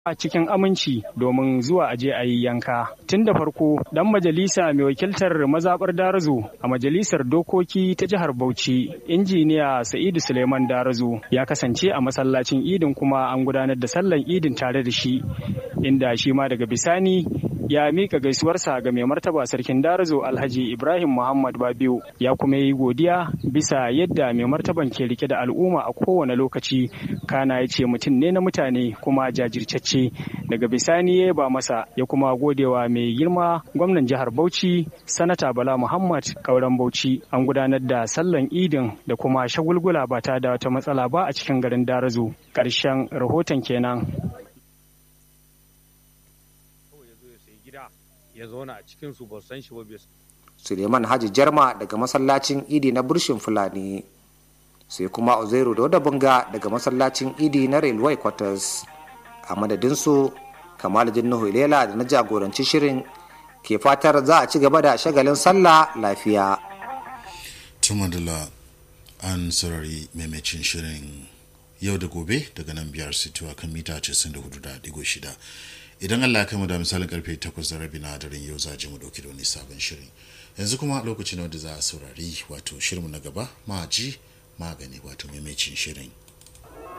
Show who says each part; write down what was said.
Speaker 1: a cikin aminci domin zuwa aje a yi yanka. Tun da farko dan majalisa mai wakiltar mazaɓar Darazo a majalisar dokoki ta jihar Bauchi injiniya Sa'idu Suleiman Darazo ya kasance a masallacin idin kuma an gudanar da sallan idin tare da shi inda shi ma daga bisani ya mika gaisuwarsa ga mai martaba sarkin Darazo Alhaji Ibrahim Muhammad Babiu ya kuma yi godiya bisa yadda mai martaban ke rike da al'umma a kowane lokaci kana ya ce mutum ne na mutane kuma jajirtacce ce daga bisani ya ba masa ya kuma godewa mai girma gwamnan jihar Bauchi sanata Bala Muhammad kauran Bauchi an gudanar da sallan idin da kuma shagulgula ba ta da wata matsala ba a cikin garin Darazo ƙarshen rahoton kenan
Speaker 2: ya zauna a cikin su ba san shi ba
Speaker 3: Suleiman Haji Jarma daga masallacin Idi na Burshin Fulani sai kuma Uzairu da Bunga daga masallacin Idi na Railway Quarters a madadinsu kamal jinnuhu ilela da na jagoranci shirin ke fatar za a ci gaba da shagalin sallah lafiya
Speaker 4: tumadala an sarari maimacin shirin yau da gobe daga nan biyar situwa kan mita 94.6 idan allah kai mu da misalin karfe 8 da rabi na daren yau za mu dauki da wani sabon shirin yanzu kuma lokacin wanda za a saurari wato shirinmu na gaba ma ji magani wato maimacin shirin